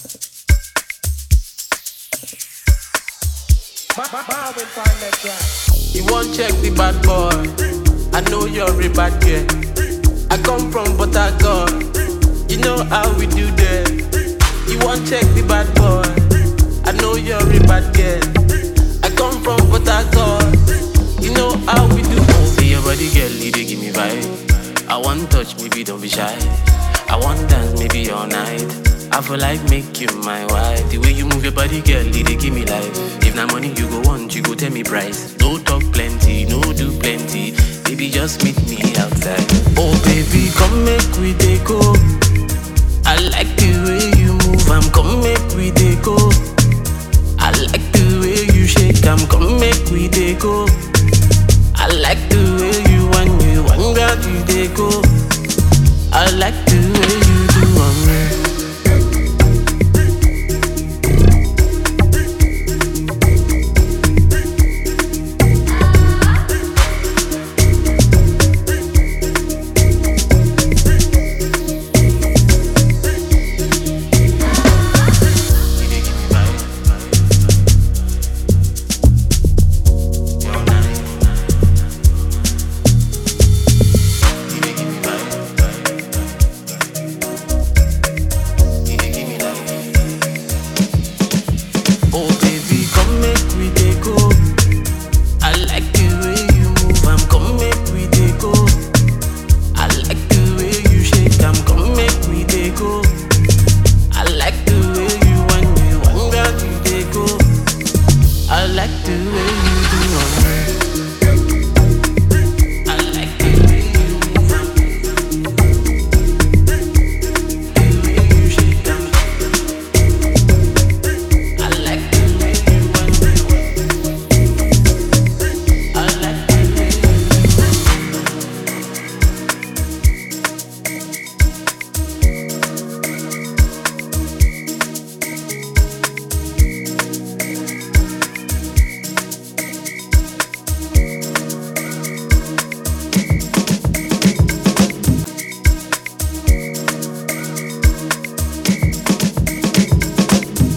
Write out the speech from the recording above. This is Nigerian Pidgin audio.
You won't check the bad boy. I know you're a bad girl. I come from Buttercup. You know how we do that. You won't check the bad boy. I know you're a bad girl. I come from Buttercup. You know how we do. See your body, girl, you dey give me vibe. I want touch, maybe don't be shy. I want dance, maybe all night. I feel like make you my wife. The way you move your body, girl, it dey give me life. If na money you go want, you go tell me price. No talk plenty, no do plenty. Baby, just meet me outside. Oh baby, come make we dey go. I like the way you move, I'm come make we dey go. I like the way you shake, I'm come make we dey go.